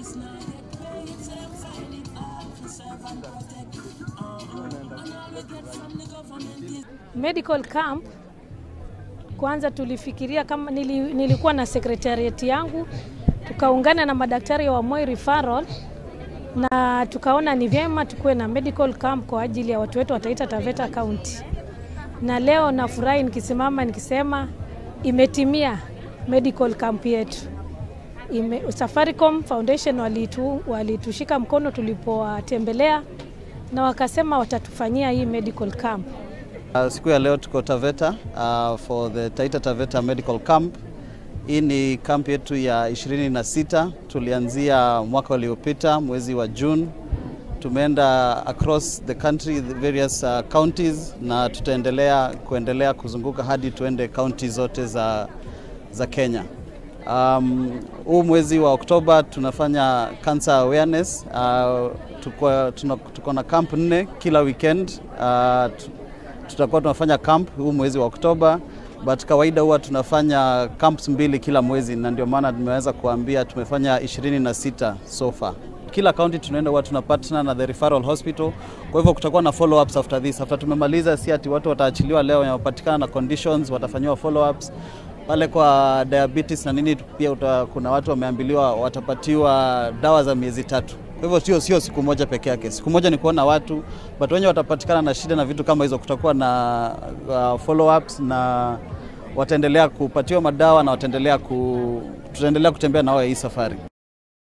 Medical camp kwanza tulifikiria kama nili, nilikuwa na sekretariati yangu tukaungana na madaktari wa Moi Referral na tukaona ni vyema tukuwe na medical camp kwa ajili ya watu wetu wa Taita Taveta County. Na leo nafurahi nikisimama nikisema imetimia medical camp yetu. Ime, Safaricom Foundation walitu, walitushika mkono tulipowatembelea na wakasema watatufanyia hii medical camp. Uh, siku ya leo tuko Taveta uh, for the Taita Taveta Medical Camp. Hii ni camp yetu ya 26 tulianzia mwaka uliopita mwezi wa June. Tumeenda across the country the various uh, counties na tutaendelea kuendelea kuzunguka hadi tuende county zote za, za Kenya. Um, huu mwezi wa Oktoba tunafanya cancer awareness. Uh, tuko, tuna, tuko na camp nne kila weekend. Uh, tutakuwa tunafanya camp huu mwezi wa Oktoba, but kawaida huwa tunafanya camps mbili kila mwezi, na ndio maana tumeweza kuambia tumefanya 26 so far. Kila county tunaenda huwa tuna partner na the referral hospital, kwa hivyo kutakuwa na follow ups after this. After tumemaliza, si ati watu wataachiliwa leo, wanapatikana na conditions watafanyiwa follow ups pale kwa diabetes na nini. Pia uta, kuna watu wameambiliwa watapatiwa dawa za miezi tatu. Kwa hivyo sio sio siku moja peke yake. Siku moja ni kuona watu, but wenye watapatikana na shida na vitu kama hizo, kutakuwa na uh, follow ups na wataendelea kupatiwa madawa na wataendelea ku, tutaendelea kutembea na wao hii safari.